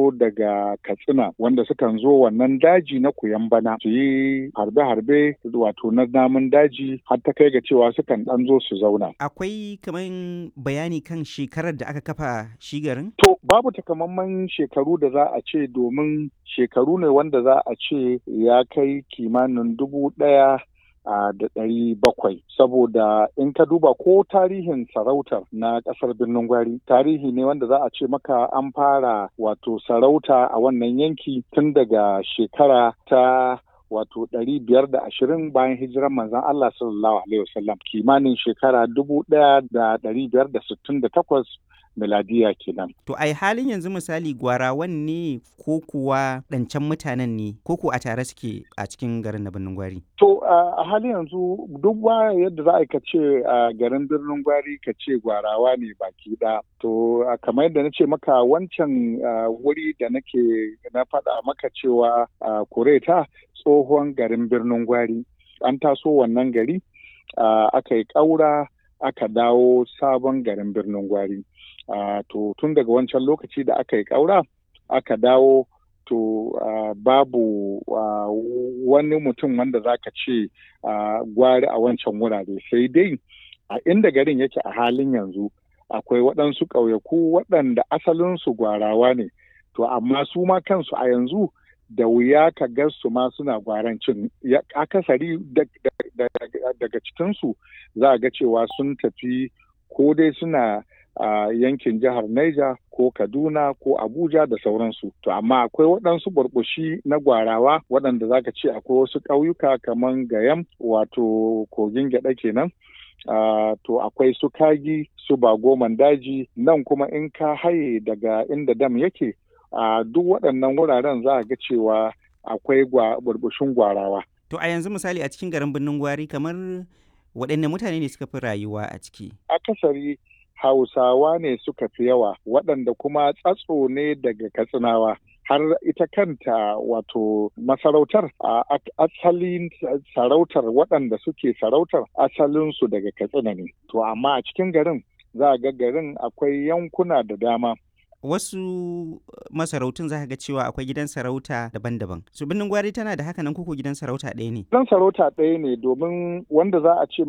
zo daga katsina wanda sukan zo wannan daji na bana su yi harbe-harbe wato na namun daji har ta kai ga cewa sukan ɗan zo su zauna. Akwai kamar bayani kan shekarar da aka kafa shi garin? To babu takamaiman shekaru da za a ce domin shekaru ne wanda za a ce ya kai kimanin dubu ɗaya da ɗari bakwai saboda in ka duba ko tarihin sarautar na ƙasar birnin gwari tarihi ne wanda za a ce maka an fara wato sarauta a wannan yanki tun daga shekara ta wato ɗari biyar da ashirin bayan hijiran manzon Allah sallallahu alaihi wasallam kimanin shekara dubu ɗaya da ɗari biyar da sittin da takwas miladiya kenan. To ai halin yanzu misali gwarawan ne ko kuwa ɗancan mutanen ne ko ko a tare suke a cikin garin na birnin gwari? To a halin yanzu duk ba yadda za a ce a garin birnin gwari ka ce gwarawa ne baki ɗaya. To kamar yadda na ce maka wancan wuri da nake na faɗa maka cewa kureta tsohon garin birnin gwari an taso wannan gari aka yi ƙaura aka dawo sabon garin birnin gwari. Uh, to tun daga wancan lokaci da aka yi ƙaura aka dawo to uh, babu uh, wani mutum wanda za ka ce gwari a wancan wurare sai dai a inda garin yake a halin yanzu akwai waɗansu ƙauyaku waɗanda asalinsu gwarawa ne to amma su ma kansu a yanzu da wuya ka ga su ma suna gwarancin akasari daga cikinsu za a ga cewa sun tafi ko dai suna a uh, yankin jihar Niger ko Kaduna ko Abuja da sauransu. To amma akwai waɗansu burbushi na gwarawa waɗanda zaka ce akwai wasu ƙauyuka kamar Gayam wato kogin gyaɗa kenan. Uh, to akwai su kagi su bagoman daji nan kuma in ka haye daga inda dam yake a uh, duk waɗannan wuraren za a ga cewa akwai burbushin gwarawa. To a yanzu misali a cikin garin birnin gwari kamar waɗanne mutane ne suka fi rayuwa a ciki? Akasari Hausawa ne suka fi yawa waɗanda kuma tsatso ne daga Katsinawa. Har ita kanta wato masarautar a asalin sarautar waɗanda suke sarautar asalinsu daga Katsina ne. To amma a cikin garin za a ga garin akwai yankuna da dama. Wasu masarautun za ga cewa akwai gidan sarauta daban-daban. Su birnin gwari tana da haka nan kuku gidan sarauta ɗaya ne? Gidan sarauta ɗaya ne domin wanda za a ce